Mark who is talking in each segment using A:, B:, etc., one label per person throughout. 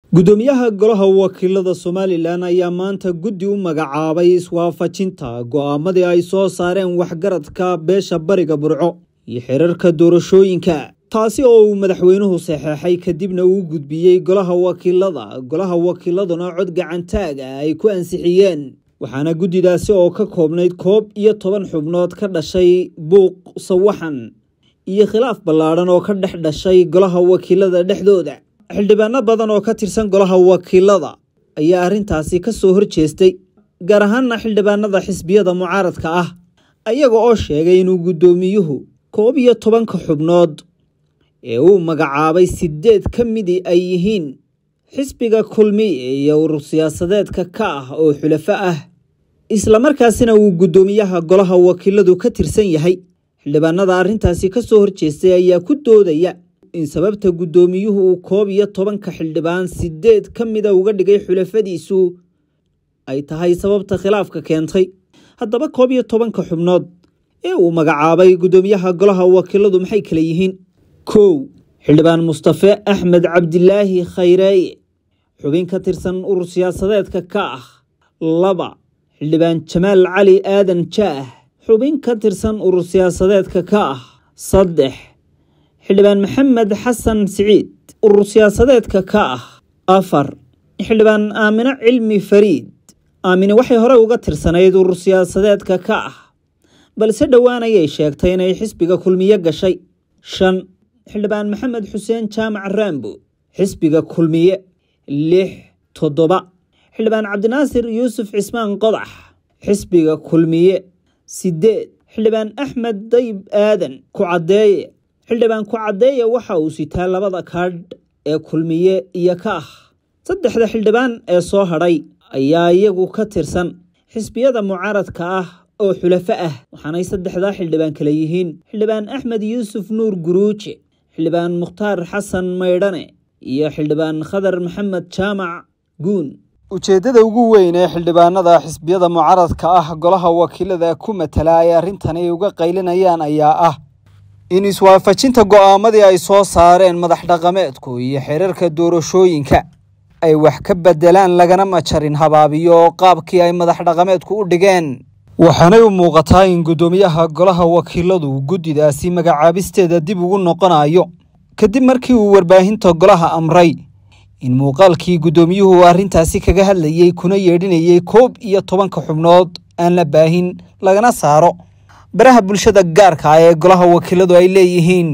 A: gudoomiyaha golaha wakiilada somalilan ayaa maanta guddi u magacaabay iswaafajinta go'aamadii ay soo saareen waxgaradka beesha bariga burco iyo xeerarka doorashooyinka taasi oo uu madaxweynuhu saxeexay kadibna uu gudbiyey golaha wakiilada golaha wakiiladuna cod gacantaaga ay ku ansixiyeen waxaana guddidaasi oo ka koobnayd koob iyo toban xubnood ka dhashay buuq sawaxan iyo khilaaf ballaadhan oo ka dhex dhashay golaha wakiilada dhexdooda xildhibaano badan oo ka tirsan golaha wakiilada ayaa arrintaasi ka soo horjeestay gaar ahaanna xildhibaanada xisbiyada mucaaradka ah ayaga oo sheegay inuu guddoomiyuhu koob iyo tobanka xubnood ee uu magacaabay sideed ka midii ay yihiin xisbiga kulmiye iyo urur siyaasadeedka ka ah oo xulafo ah islamarkaasina uu guddoomiyaha golaha wakiiladu ka tirsan yahay xildhibaanada arrintaasi ka soo horjeestay ayaa ku doodaya in sababta guddoomiyuhu uu koob iyo tobanka xildhibaan sideed ka mida uga dhigay xulafadiisu ay tahay sababta khilaafka keentay haddaba koob iyo tobanka xubnood ee uu magacaabay guddoomiyaha golaha wakiiladu maxay kala yihiin kow xildhibaan mustafe axmed cabdilaahi khayreeye xubin ka tirsan urur siyaasadeedka ka ah laba xildhibaan jamaal cali aadan jaah xubin ka tirsan urur siyaasadeedka ka ah saddex xildhibaan maxamed xasan siciid urur siyaasadeedka ka ah afar xildhibaan aamino cilmi fariid aamine waxay hore uga tirsanayd urur siyaasadeedka ka ah balse dhowaan ayay sheegtay inay xisbiga kulmiye gashay shan xildhibaan maxamed xuseen jaamac raambo xisbiga kulmiye lix toddoba xildhibaan cabdinaasir yuusuf cismaan qodax xisbiga kulmiye sideed xildhibaan axmed dayib aadan ku caddeeye xildhibaan ku caddeeye waxa uu sitaa labada kaadh ee kulmiye iyo ka ah saddexda xildhibaan ee soo hadhay ayaa iyagu ka tirsan xisbiyada mucaaradka ah oo xulafo ah waxaanay saddexdaa xildhibaan kale yihiin xildhibaan axmed yuusuf nuur guruuje xildhibaan mukhtaar xasan maydhane iyo xildhibaan khadar maxamed jaamac guun ujeeddada ugu weyn ee xildhibaanada xisbiyada mucaaradka ah golaha wakiilada ku matala ay arrintani uga qaylinayaan ayaa ah in iswaafajinta go'aamadii ay soo saareen madax dhaqameedku iyo xeerarka doorashooyinka ay wax ka beddelaan lagana majarin habaabiyo oo qaabkii ay madax dhaqameedku u dhigeen waxaanay u muuqataa in guddoomiyaha golaha wakiiladu guddidaasi magacaabisteeda dib ugu noqonayo kadib markii uu warbaahinta golaha amray in muuqaalkii guddoomiyuhu arrintaasi kaga hadlayey kuna yeedhinayey koob iyo tobanka xubnood aan la baahin lagana saaro baraha bulshada gaarka ah ee golaha wakiiladu ay leeyihiin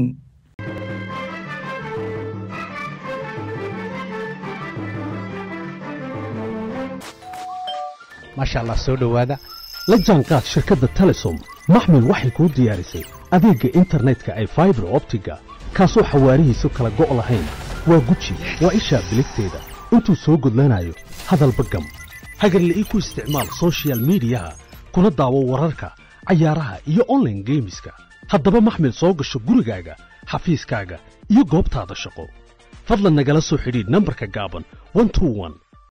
B: maasha allah soo dhowaada la jaanqaad shirkadda telesom maxmil waxay kuu diyaarisay adeegga internetka ay faibar optiga kaasoo xawaarihiisu kala go' lahayn waa guji waa ishaa biligteeda intuu soo gudlanayo hadalba gam hagarla'ii ku isticmaal sochial midiyaha kuna daawo wararka cayaaraha iyo onlaine geemiska haddaba maxmil soo gasho gurigaaga xafiiskaaga iyo goobtaada shaqo fadlan nagala soo xidhiidh nambarka gaaban